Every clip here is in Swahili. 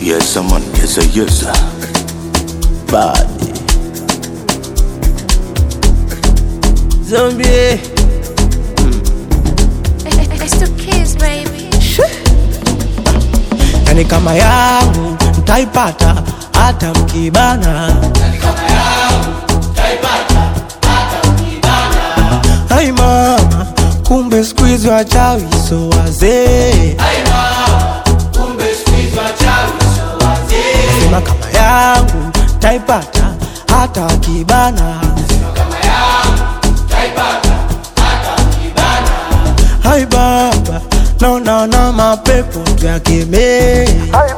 Yes, man, yes, sir, yes, sir. Body. Zombie. It's the kids, baby. Yani kama yangu mtaipata hata mkibana. Hai mama, kumbe siku hizi wachawi so wazee. Sema kama yangu taipata hata wakibana. Hai baba, naona na mapepo tuyakemee.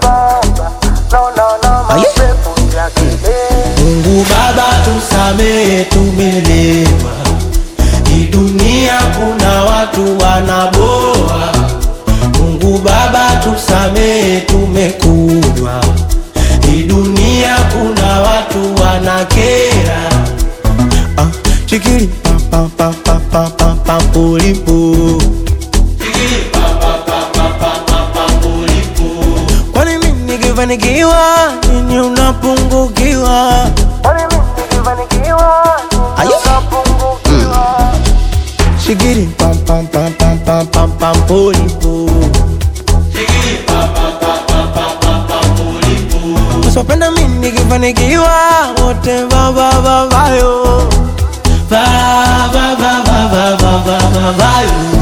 Aye. Mungu Baba tusamehe, tumelewa. Hii dunia kuna watu wanaboa. Mungu Baba tusamehe, tumekunywa. Hii dunia kuna watu wanakera. Ah, chikili pa pa pa pa pa pa pa pulipu. Kwani mimi nikifanikiwa nini unapungukiwa? Aye. Shigiri pam pam pam pam pam pam pam pulipu. Usipenda mimi nikifanikiwa wote va va va vayo. Va va va va va va va va vayo.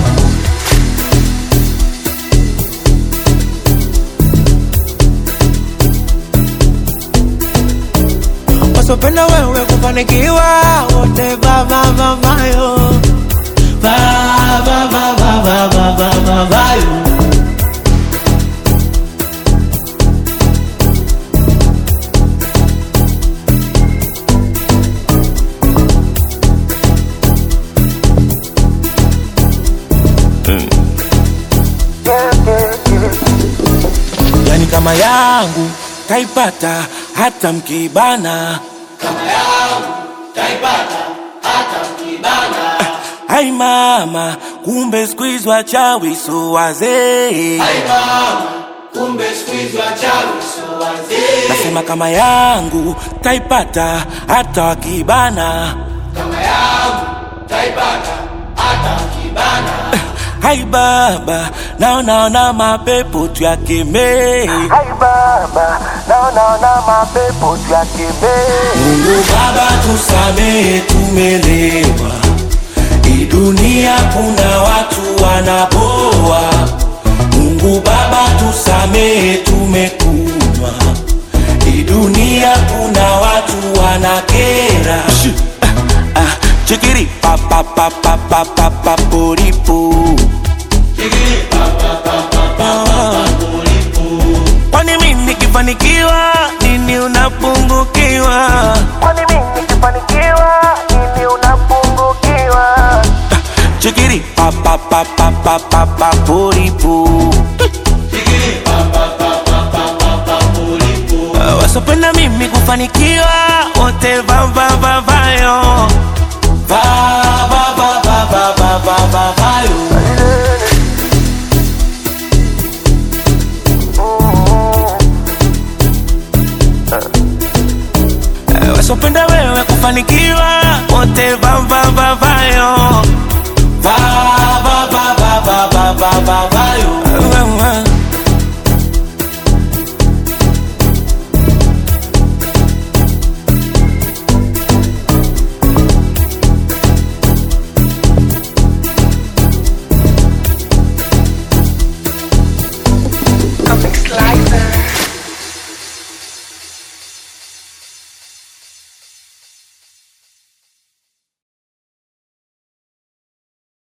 wasopenda wewe kufanikiwa wote vavavavayo vavavavavavavayo yani kama yangu taipata hata mkibana Ai mama, kumbe siku hizi wachawi so wazee. Nasema kama yangu taipata hata wakibana. Hai baba, naonaona mapepo tuyakemee. Mungu Baba tusamehe, tumelewa. Hii dunia kuna watu wanaboa. Mungu Baba tusamehe, tumekunywa. Hii dunia kuna watu wanakera. Ah, ah, Chikiri pa pa pa pa pa pa pa poripo. Kwani mimi nikifanikiwa nini unapungukiwa? Chikiri pa pa pa pa pa pa pa poripo. Ah, Wasopenda mimi kufanikiwa wote va va va vayo va va va va va va va va vayo Eh, wasopenda wewe kufanikiwa wote va va va vayo va va va va va va va va va